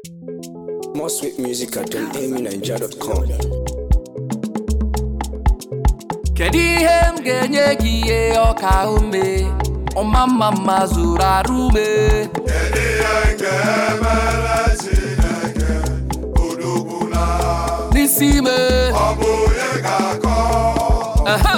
More sweet music at amyniger.com. kedu ihe m ga-enye gị ihe ọka ume ọma mma mma zuru arụ ume n'isi ime Aha!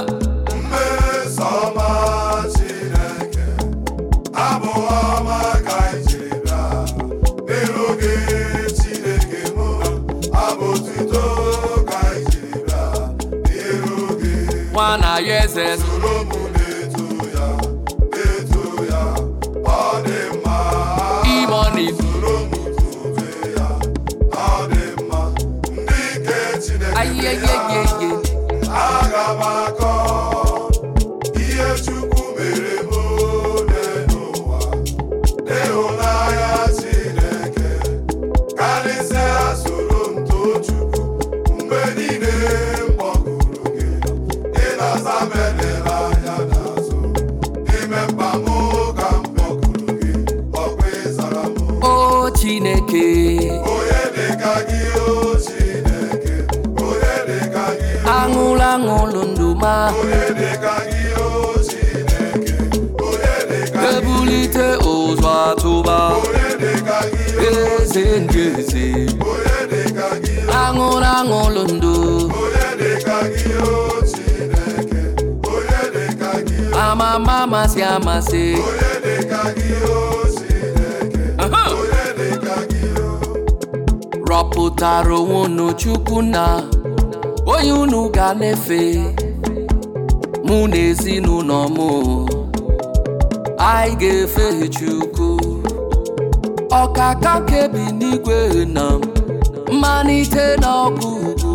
nwa na ya eze imoni ayeyeyeye aga m akọ ihe Chukwu mere m n'ụwa n'ịhụnanya Chineke karịsịa soro m too Chukwu mgbe niile m kpọkuru gị ịnasa m edela anya n'azụ n'ime mkpa m ka m kpọkuru gị ọkwa ịzara m o chineke onye dịka gị o Chineke onye dịka gị aṅụlụ aṅụlụ ndụ ma onye dịka gị o Chineke onye dịka gị ebulite ụzọ atụba onye dịka gị eze ndị eze onye dịka gị aṅụlụ aṅụlụ ndụ onye dịka gị o Chineke onye dịka gị amama amasị amasị onye dịka gị o Chineke Aha! onye dịka gị o rọpụtara onwe unu chukwu na onye unu ga na-efe mụ na ezinụlọ m anyị ga-efe chukwu ọkaka kebi n'igwe na mmalite na ọgwụgwụ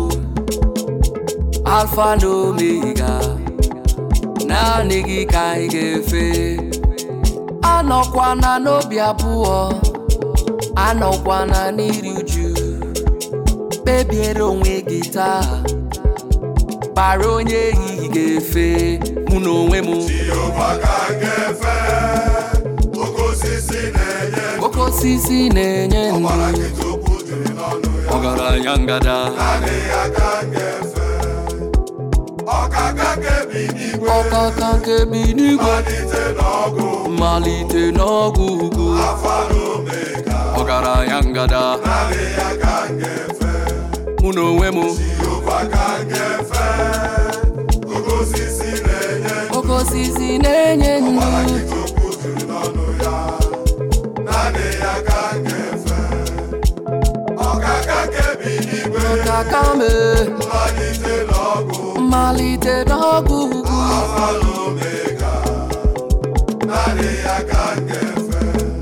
alfa na omega naanị gị ka anyị ga-efe anọkwana n'obi abụọ anọkwana n'iri uju kpebiere onwe gị taa kpara onye ehihie ga-efe mụ na onwe m Jehova ka m ga-efe oke osisi na-enye oke osisi na-enye ndụ ọbara nkịta okwu juru n'ọnụ ya ọgaranya ngada naanị ya ka m ga-efe ọkaka kebi n'igwe ọkaka nke bi n'igwe malite n'ọgụ mmalite n'ọgwụ ugwu afa na omega ọgaranya ngada naanị ya ka m ga-efe mụ na onwe m Jehova ka m ga-efe oke osisi na-enye oke osisi na-enye ọbara ndụ nkịta okwu juru n'ọnụ ya naanị ya ka m ga-efe ọkaka kebi n'igwe ọkaka me malite n'ọgụ mmalite n'ọgwụ ugwu afa na omega naanị ya ka m ga-efe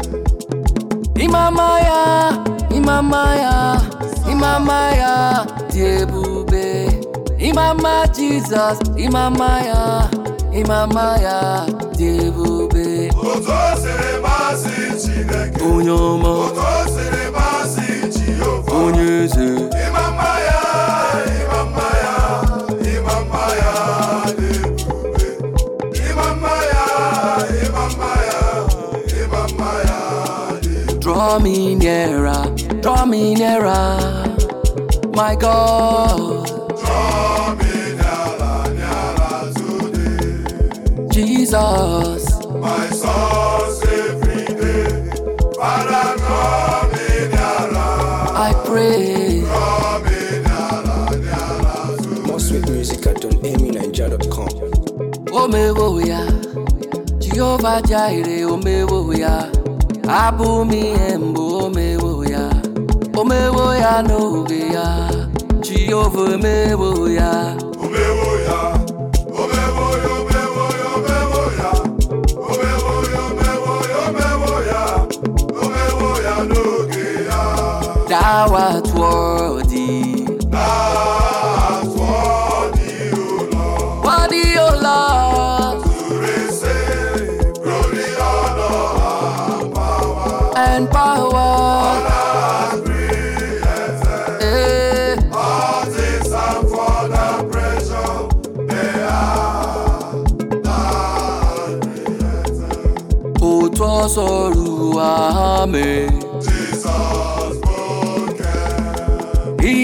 Imama ya, imama ya, imama ya dị ebube. Imama Jizọs, imama ya, imama ya dị ebube. otu o siri masị Chineke Onye ọma, otu o siri masị Jehova onye eze, ịma mma ya ịma mma ya ịma mma ya dị ebube ịma mma ya ịma mma ya ịma mma ya dị draw me nearer, draw me nearer, my God, Draw me n'ala n'ala today Jesus. my source every day Father draw me n'ala I pray, draw me n'ala n'ala More sweet music at amyniger.com. omewo ya jehova jaire omewo ya abụ m ihe mbụ omewo ya omewo ya n'oge ya jehova omewo ya omewo ya omewo ya omewo ya omewo ya omewo ya omewo ya omewo ya omewo ya n'oge ya thou art worthy That's what you Lord worthy o lord to receive glory, honor, and power. and power And creation, eh, all things are for the pressure they are. And creation. otu ọsọ ruo ame Jesus born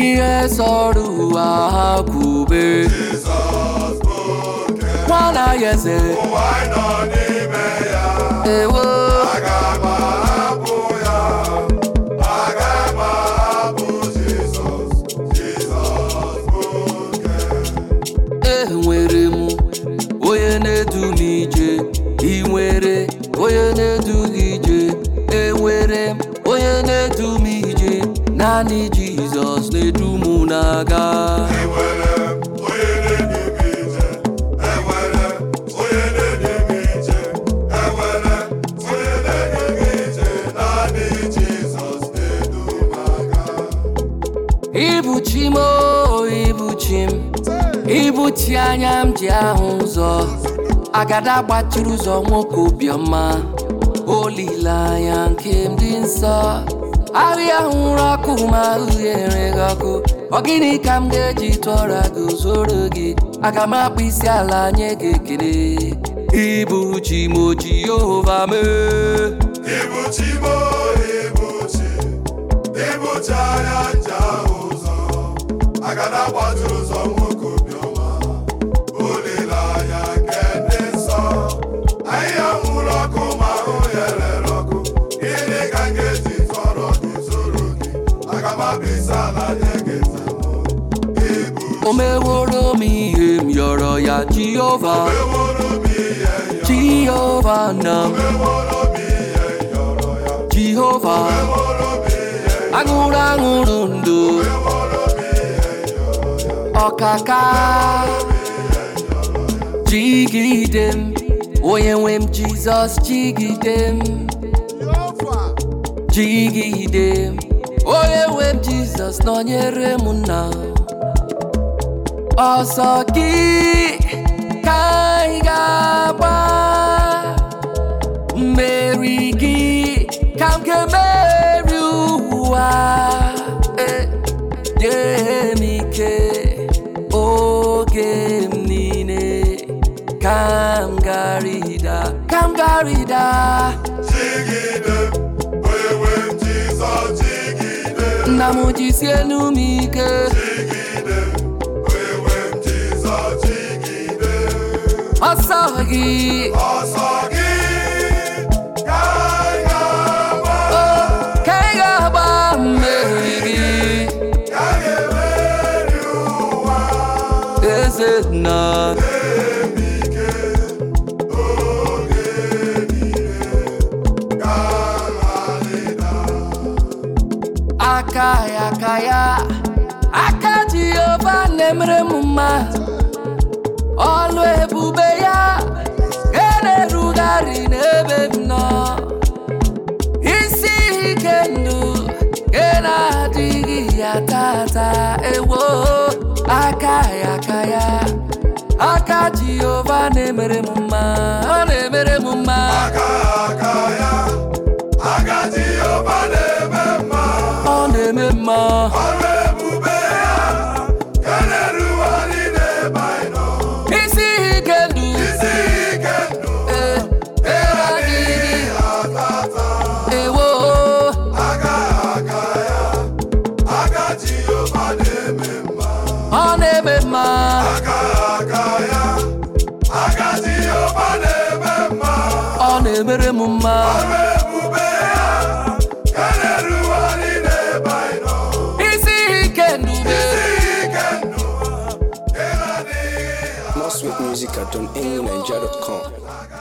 ihe sọrọ ụwa ha kwube Jizọs bụ oke nwana ya eze ụwa anyị nọ n'ime ya ewo aga m ahapụ ya aga m ahapụ Jizọs Jizọs bụ oke enwere m onye na-edu m ije ị nwere onye na-edu gị ije enwere m onye na-edu m ije naanị jizọs na-edu m na-aga enwere onye na-edu m ije enwere onye na-edu m ije enwere onye na-edu m ije naanị Jizọs na-edu m aga Ibu chi m o, ibu chi m ibu chi anya m ji ahụ ụzọ agada gbachiri ụzọ nwoke obiọma olileanya nke m dị nsọ ahịa hụrụ ọkụ ma ahụ ghere gị ọkụ ọ gịnị ka m ga-eji tụọra gị zoro gị aga m akpụ isi ala nye gị ekele ibu chi m o jehova mee Ibuchi mo ibuchi ibuchi anya nja ụzọ agada gbachiri ụzọ nwoke obiọma olileanya nke ndị nsọ ahịhịa nwụrụ ọkụ ma ahụ ya rere ọkụ gịnị ka m ga-eji tọrọ gị zoro gị aga m abịa ala nye gị nzemụ ibu o meworo m ihe m yọrọ ya jehova eworo m ihe yọ jehova na m eworo m ihe yọrọ ya jehova eworo m ihe aṅụrụ aṅụrụ ndụ eworo m ihe yọrọ ya ọkaka jigide m onye nwe m jizọs jigide m jigide m onye nwe m jizọs nọnyere m nna ọsọ gị ka anyị ga-agba mmeri gị ka m ga-emeri ụwa Eh, nye m ike oge m niile ka m garịda ka m garịda Jigide onye nwe m Jizọs jigide nna m jisie enu m ike jigide onye nwe m Jizọs jigide ọsọ gị ọsọ gị ka anyị ga-agba oh, ka ị ga-agba mmeri gị ka anyị ga-emeri ụwa eze nna ike oge niile ka anyị aka ya aka ya aka jehova na-emere m mma ọlụ ebube ya ga na-erugharị n'ebe m nọ isi ike ndụ ga na-adịghị ya tata ewo aka ya aka ya aka jehova na-emere m mma ọ na-emere m mma aka aka ya aka Jehova na-eme mma ọ na-eme mma ọrụ ebube ya ka na-erugharị n'ebe anyị nọ isi ike ndụ isi ike ndụ eh, adịghị atata ewo aka aka ya aka Jehova na-eme mma ọ na-eme mma aka aka ya aka Jehova na-eme mma ọ na-emere m mma ọrụ ebube ya ka na-erugharị n'ebe anyị nọ isi ike ndụ isi ike ndụ ka na-adịghị More sweet music at donamyniger.com. aka